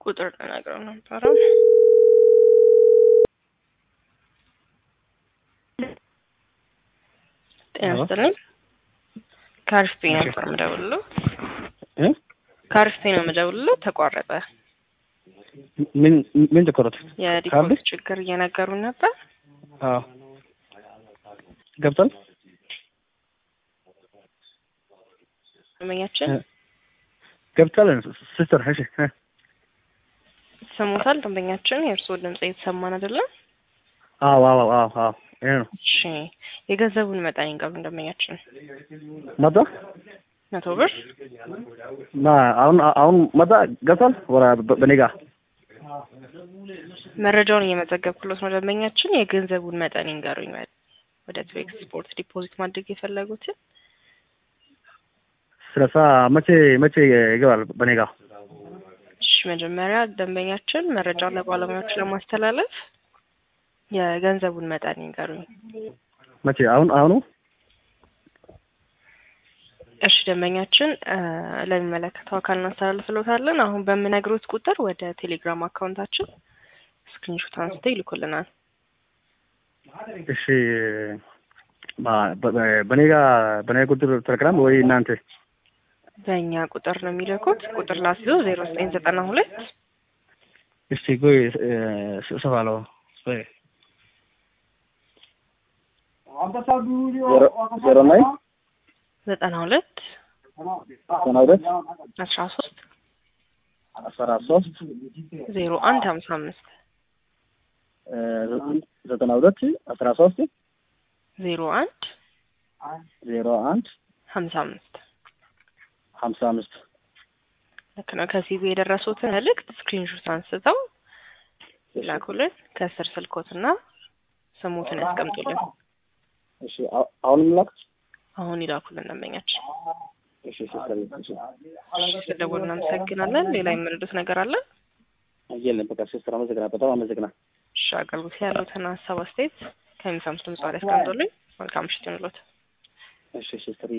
ቁጥር ተናግረው ነበረ። ጤና ይስጥልኝ። ከአሪፍ ፔ ነበር የምደውልለው። እ ከአሪፍ ፔ ነው የምደውልለው። ተቋረጠ። ምን ምን ተቆረጠ? የዲፖዚት ችግር እየነገሩን ነበር። አዎ ገብቷል። ደንበኛችን ገብቷል። ሲስተር እሺ እ ሰሞታል። ደንበኛችን የእርስዎ ድምጽ እየተሰማን አይደለም። አዎ አዎ አዎ አዎ ይሄ ነው እሺ የገንዘቡን መጠን ይንገሩን ደንበኛችን። መጣ መቶ ብር ማ አሁን አሁን መጣ ገብቷል። ወራ በኔ ጋር መረጃውን እየመዘገብኩሎት ነው ደንበኛችን። የገንዘቡን መጠን ይንገሩኝ። ወደ ትዌክስ ስፖርት ዲፖዚት ማድረግ የፈለጉትን ስለሳ መቼ መቼ ይገባል በኔ ጋር? እሺ መጀመሪያ ደንበኛችን መረጃውን ለባለሙያዎች ለማስተላለፍ የገንዘቡን መጠን ይንገሩኝ። መቼ አሁን አሁኑ እሺ ደንበኛችን ለሚመለከተው አካል እናስተላልፍሎታለን። አሁን በምነግሮት ቁጥር ወደ ቴሌግራም አካውንታችን ስክሪንሾት አንስተው ይልኩልናል። እሺ በኔ ጋር በኔ ቁጥር ቴሌግራም ወይ እናንተ በእኛ ቁጥር ነው የሚልኩት። ቁጥር ላስይዘው ዜሮ ዘጠኝ ዘጠና ሁለት እስቲ ቆይ ሰፋለው ቆይ ዜሮ ናይን ዘጠና ሁለት ዘጠና ሁለት አስራ ሶስት አስራ ሶስት ዜሮ አንድ ሀምሳ አምስት ዘጠና ሁለት አስራ ሶስት ዜሮ አንድ ዜሮ አንድ ሀምሳ አምስት ሀምሳ አምስት ልክ ነው። ከሲቪ የደረሱትን መልእክት ስክሪንሾት አንስተው ይላኩልን። ከስር ስልኮትና ስሙትን ያስቀምጡልን። እሺ አሁንም ላክ አሁን ይላኩልን ደንበኛችን። እሺ ሲስተር እሺ ስለደወሉ እናመሰግናለን። ሌላ የምንሉት ነገር አለ? የለም በቃ ሲስተር አመሰግናለሁ። በጣም አመሰግናለሁ። እሺ አገልግሎት ያሉትን ሀሳብ አስተያየት ከሚሰሙት ድምጽ ላይ ያስቀምጡልኝ። መልካም ምሽት ይሁንልዎት። እሺ ሲስተር